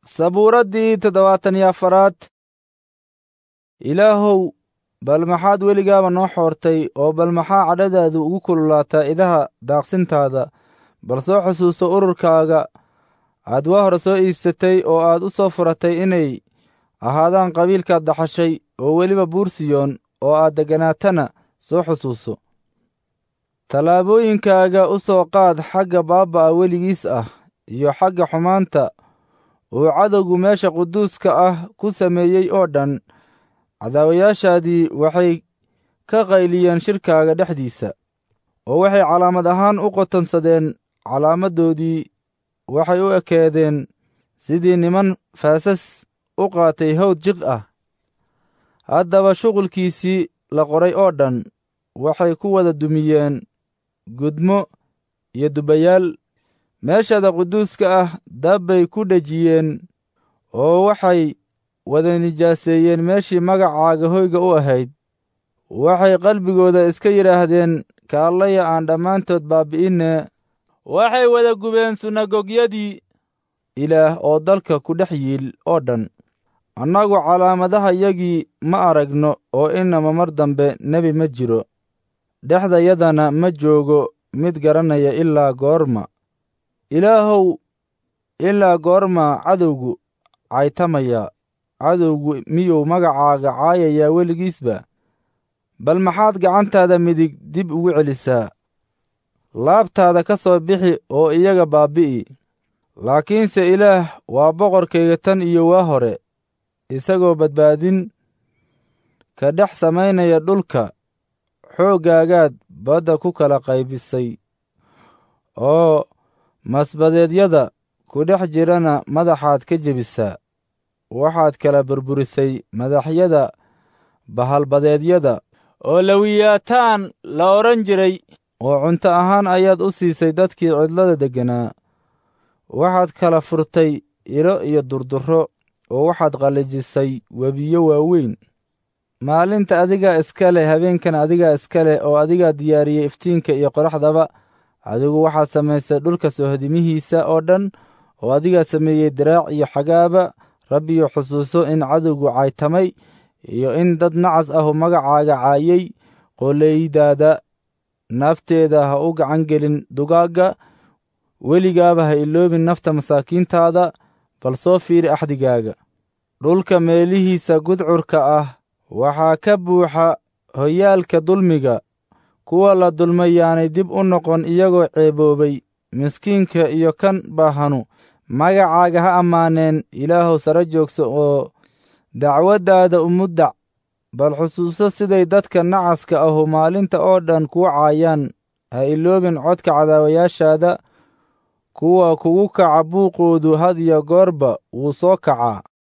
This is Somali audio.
sabuuraddii toddobaatan iyo afaraad ilaahow bal maxaad weligaaba noo xoortay oo bal maxaa cadhadaadu ugu kululaataa idaha daaqsintaada bal soo xusuuso ururkaaga aad waa hore soo iibsatay oo aad u soo furatay inay ahaadaan qabiilkaad dhaxashay oo weliba buursiyoon oo aad degganaatana soo xusuuso tallaabooyinkaaga u soo qaad xagga baabba'a weligiis ah iyo xagga xumaanta uu cadowgu meesha quduuska ah ku sameeyey oo dhan cadaawayaashaadii waxay ka qayliyeen shirkaaga dhexdiisa oo waxay calaamad ahaan u qotonsadeen calaamaddoodii waxay u ekeedeen sidii niman faasas u qaatay hawd jiq ah haddaba shuqulkiisii la qoray oo dhan waxay ku wada dumiyeen gudmo iyo dubayaal meeshada quduuska ah dabbay ku dhejiyeen oo waxay wada nijaaseeyeen meeshii magacaaga hoyga u ahayd waxay qalbigooda iska yidhaahdeen kaallaya aan dhammaantood baabbi'inne waxay wada gubeen sunagogyadii ilaah oo dalka ku dhex yiil oo dhan annagu calaamadahayagii ma aragno oo inama mar dambe nebi ma jiro dhexdayadana ma joogo mid garanaya ilaa goorma ilaahow ilaa goormaa cadowgu caytamaya cadowgu miyuu magacaaga caayayaa weligiisba bal maxaad gacantaada midig dib ugu celisaa laabtaada ka soo bixi oo iyaga baabbi'i laakiinse ilaah waa boqorkayga tan iyo waa hore isagoo badbaadin ka dhex samaynaya dhulka xooggaagaad badda ku kala qaybisay oo masbadeedyada ku dhex jirana madaxaad ka jebisaa waxaad kala burburisay madaxyada bahalbadeedyada oo lawiyaataan la odhan jiray oo cunto ahaan ayaad u siisay dadkii cidlada degganaa waxaad kala furtay ilo iyo durdurro oo waxaad qallijisay webiyo waaweyn maalinta adigaa iska leh habeenkan adigaa iska leh oo adigaa diyaariyey iftiinka iyo qoraxdaba adigu waxaad samaysay dhulka soohodimihiisa oo dhan oo adigaa sameeyey diraac iyo xagaaba rabbiyo xusuuso in cadowgu caytamay iyo in dad nacas ahu magacaaga caayey qollaydaada nafteeda ha u gacan gelin dugaagga weligaaba ha iloobin nafta masaakiintaada bal soo fiiri axdigaaga dhulka meelihiisa gudcurka ah waxaa ka buuxa hoyaalka dulmiga kuwa la dulmay yaanay dib u noqon iyagoo ceeboobay miskiinka iyo kan baahanu magacaaga ha ammaaneen ilaahow sare joogso oo dacwaddaada umuddac bal xusuuso siday dadka nacaska ahu maalinta oo dhan kuu caayaan ha iloobin codka cadaawayaashaada kuwa kugu kaca buuqoodu had iyo goorba wuu soo kacaa